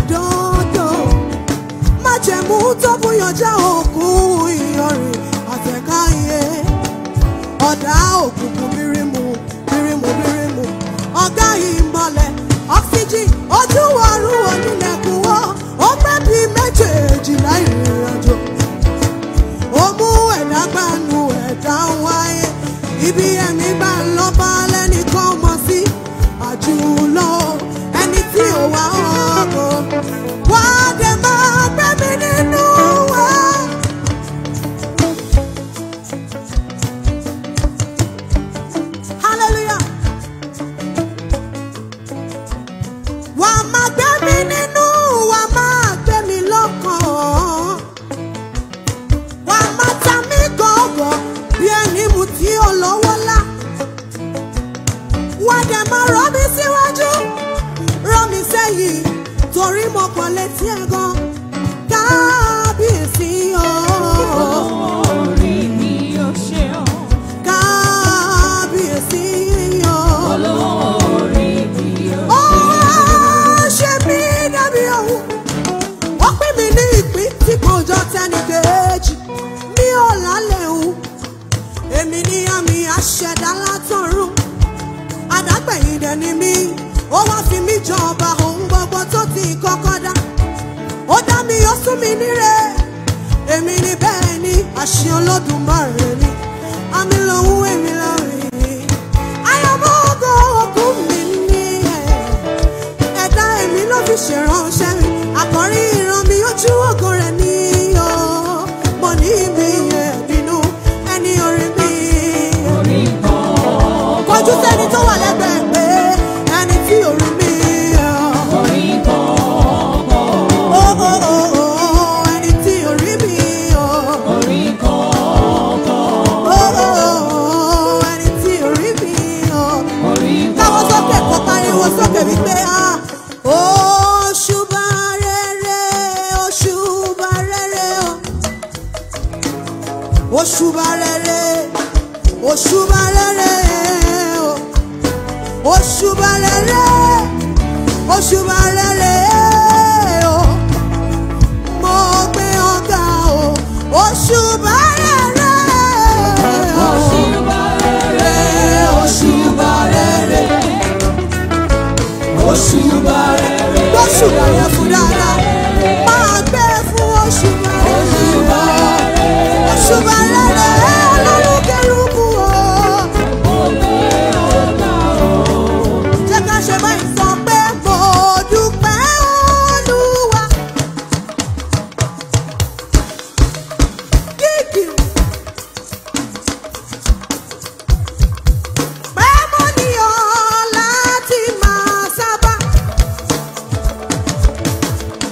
dọ́dọ̀ májẹ̀mú tó búyànjá òkú ìyanrìn àtẹ̀ká iye ọ̀dà òkùnkùn bírímù bírímù bírímù ọ̀gá ìmọ̀lẹ̀ oxygen ojú ọ̀run onílẹ̀kùn wọ́ ó pẹ́ bí méjèèjìlá ìrìn àjò ó mú ẹ̀dá gbanu ẹ̀dá wáyé ibi ẹ̀mí gbà ń lọ bá lẹ́nìkan mọ̀ sí àjùlọ ẹni tí ò wá ọkọ̀ wá dé máa gbé mi nínú wa. hallelujah. wà á máa gbé mi nínú wà á máa gbé mi lọ́kàn wà á máa ta mí gọ̀ọ̀gọ̀ bí ẹni mu tí ó lọ́wọ́ lá wà á dẹ̀ máa rọ́ mi síwájú rọ́ mi sẹ́yìn torí mo pọ̀ létí ẹ̀ gan kábíyèsí o Orí mi ò ṣe ọ́. kábíyèsí o. Olórí mi ò Ó ṣe mí dàbí òun. Ó pín mi ní ìpín tí kò jọ tẹnì kejì. Mi ò lálẹ́ òun. Èmi ní àmì àṣẹ̀dá látọ̀run. Àdágbẹ̀yìn dẹ̀ ni mí. Ó wá fi mí jọba ohun gbogbo tó ti kọ́kọ́ dá. Ó dá mi, ó sún mi níre. Èmi ni bẹ́ẹ̀ ni àṣẹ Olódùmarè ni. Àmì lòun èmi lọ́rìn. Ayọ̀mọ́ ògo òkú mi ní ẹ̀ ẹ̀dá èmi ló fi ṣèránṣẹ́ mi àkọ́rí ìran mi ojú ògo rẹ̀ ní o mo ní mi yẹn nínú ẹni orí mi. orí kan. kọjú sẹ́ni tó wà lẹ́gbẹ̀ẹ́ pé ẹni tí orí mi. Orí kan. ó ó ó ó ẹni tí orí mi. Orí kan. ó ó ó ẹni tí orí mi. Orí kan. káwọ́ sókè kó pariwo sókè wípé a. Òṣùbà rere, òṣùbà rere o. Òṣùbà rere, òṣùbà rere o. Òṣùbà rere, òṣùbà rere o. Mo gbé ọ̀gá o. Òṣùbà rere. Òṣùbà rere, òṣùbà rere. Òṣùbà rere. lóṣù rẹ̀ fún dáadáa máa gbé fún oṣù Òṣùbà rẹ̀ rere. oṣù rẹ̀ ọlọ́run kẹrùkù o. Ògbé ọ̀gá o. jẹ́ ká ṣe báyìí sọ pé mo dúpẹ́ olúwa. kíkì pé mo ní ọ láti máa sábà.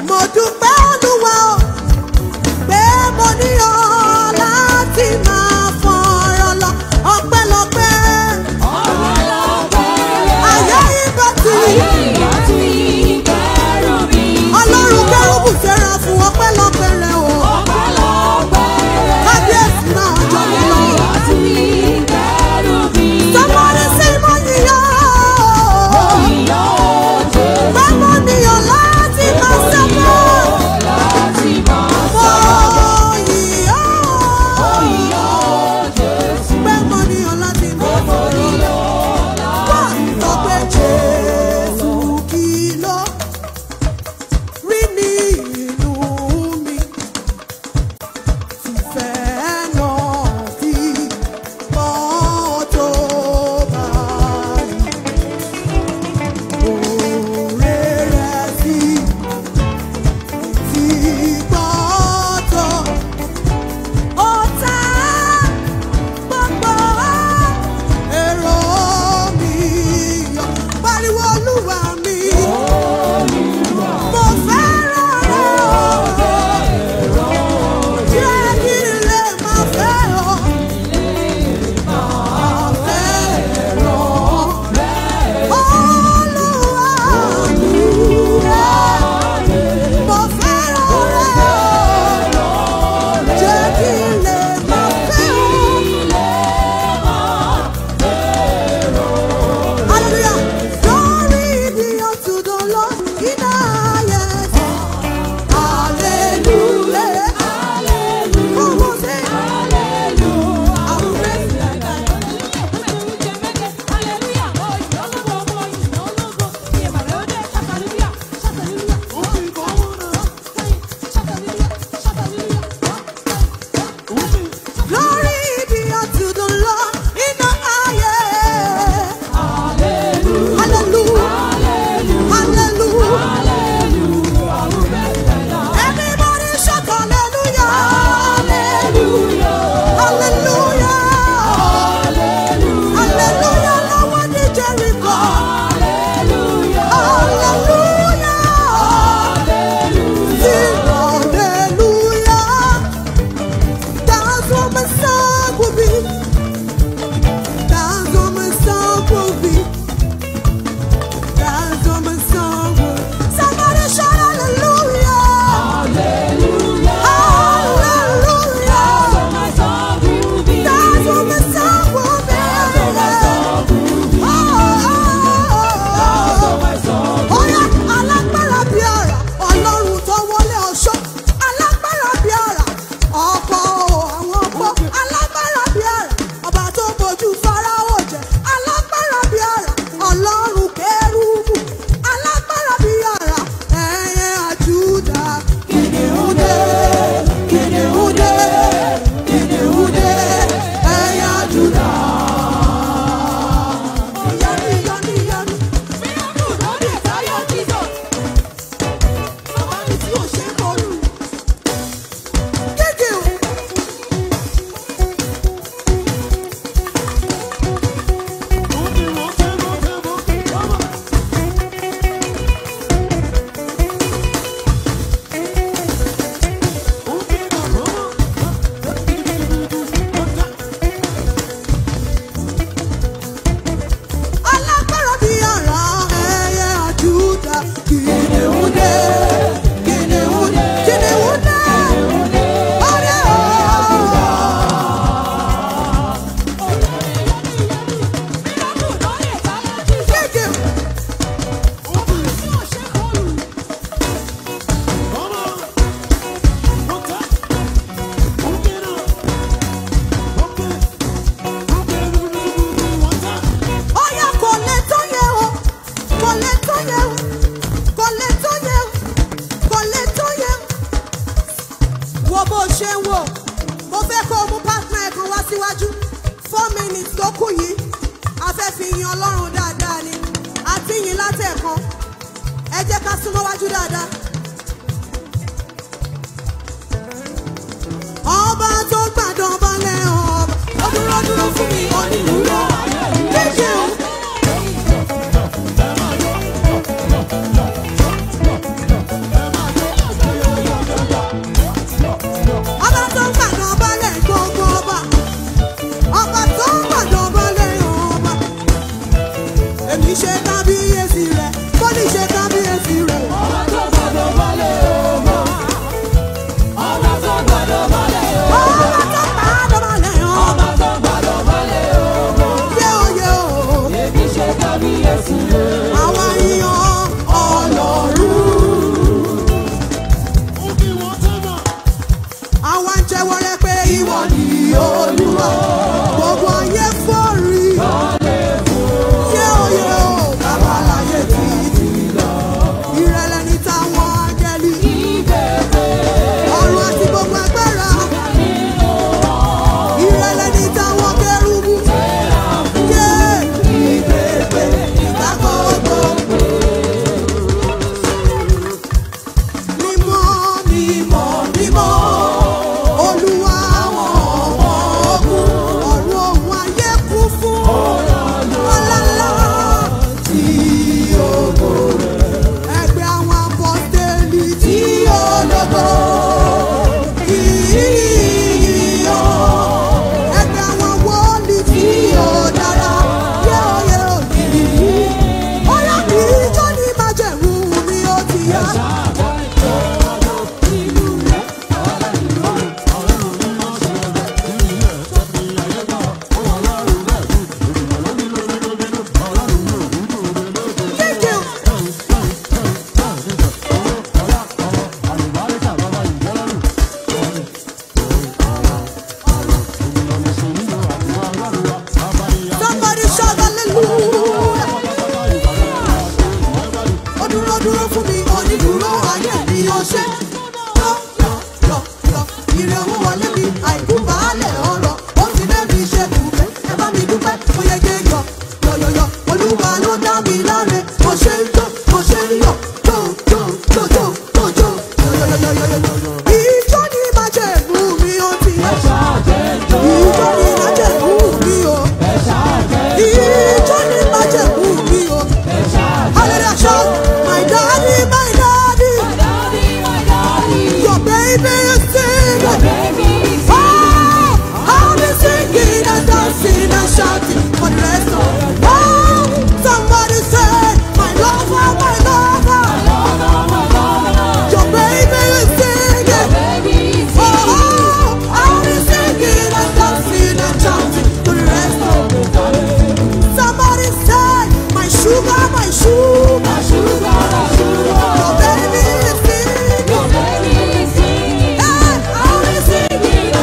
minutes tó kù yìí a fẹ́ fi yin ọlọ́run dáadáa ni àti yin látẹ̀kan ẹ jẹ́ ká súnmọ́ wájú dáadáa. ọba tó gbàdán balẹ̀ ọba ó dúró dúró fún mi onídùúró kéde o. ọba tó gbàdán balẹ̀ gbogbo ọba ọba tó gbàdán balẹ̀ ọba èmi ṣe kábíyèsí rẹ̀ kó ní ṣe kábíyèsí rẹ̀. ọba tó gbàdán balẹ̀ ọba yé o yé o. Àwa yan Ọlọ́run. Àwa ń jẹ́wọ́ rẹ pé ìwọ ni Olúwa. Gbogbo ayé fọ́rí. Yé o yé o, bàbá láyé títí lọ. Ìrẹ̀lẹ̀ ní táwọn áńgẹ́lì. Ọ̀run àti gbogbo agbára. Ìrẹ̀lẹ̀ ní táwọn kérúbù. Yé ìgbègbè ìgbà gbogbo. Mímọ́ mímọ́ mímọ́ Olúwa àwọn ọmọ ogun ọ̀run òun ayé kú fún ọlọ́lá tí ògo ẹgbẹ́ àwọn apọ́tẹ́lì tí ológo ìyíyọ ẹgbẹ́ àwọn wọ́ọ̀lì tí ó dára yẹ́ọ̀yẹ́ òkìrì ọ̀yá kì í jó ní májẹ̀mú mi ó ti yá. Thank you. Somebody shout hallelujah. Ó dúró dúró fún mi, onídùúró ayé mi ó ṣe. Yọ yọ yọ yọ, ire owó wọlé mi, àìkú baálẹ̀ ọ̀rọ̀. Ó ti bẹ́ mi ṣe dùpẹ́, ẹ bá mi dúpẹ́, mo yege yọ yọ yọ yọ. Olúwa ló dá mi láre, mo ṣe ń jó, mo ṣe ń yọ̀, jó jó jó jó jó jó yọ yọ yọ yọ yọ yọ. Ìjọ ni májẹ̀mú mi ó ti yẹ. Ìjọ ni májẹ̀mú mi ó. Ìjọ ni májẹ̀mú mi ó. Hallelujah, shout, my daddy, my daddy, your baby is singing. Oh, I'll be singing and dancing and shouting for the rest of Oh, somebody say, my lover, my lover, your baby is singing. Oh, I'll be singing and dancing and shouting for the rest of Somebody say, my sugar, my sugar, your baby is singing. Hey, I'll be singing.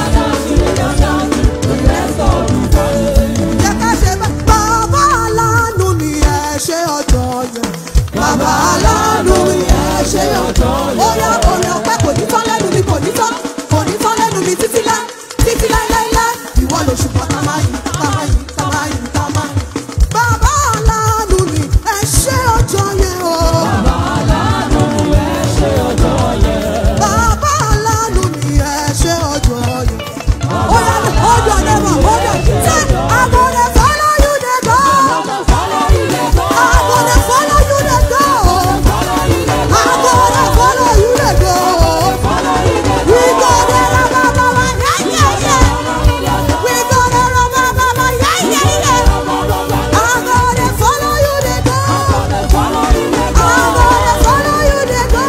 Jẹ́ ká ṣe bẹ́ẹ̀. Bàbá aláàánú ni ẹ ṣe ọjọ́ yẹn. Bàbá aláàánú ni ẹ ṣe ọjọ́ yẹn. Ó yá orin ọpẹ́ kò ní tán lẹ́nu mi kò ní tán. Kò ní tán lẹ́nu mi títí láí títí láíláíláí. Ìwọ ló ṣùgbọ́n tá máa yìn tá máa yìn tá máa yìn tá máa yìn. Bàbá aláàánú ni ẹ ṣe ọjọ́ yẹn o. Bàbá aláàánú ni ẹ ṣe ọjọ́ yẹn. Ó yá hold your neighbor hold your say I go dey follow you dey go. I go dey follow you dey go. I go dey follow you dey go. We go dey raba baba yeah yeah yeah. We go dey raba baba yeah yeah yeah. I go dey follow you dey go. I go dey follow you dey go.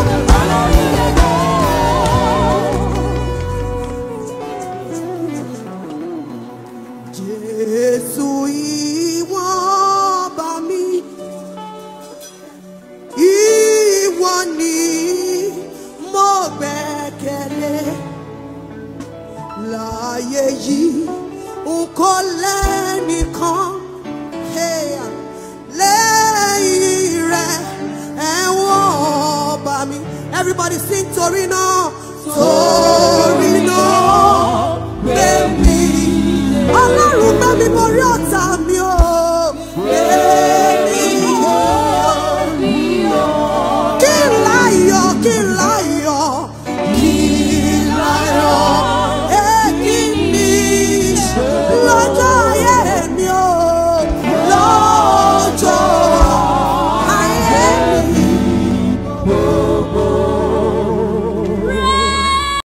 Jésù ìwọ bá mi, ìwọ ni mo gbẹ́kẹ̀lé. Láyé yìí, n kò lẹ́nìkan, hey, lẹ́yìn rẹ̀ ẹ̀wọ̀n bá mi. Everybody sing torí náà, torí náà gbé mi. Ọlọ́run gbé mi mi borí ọ̀tá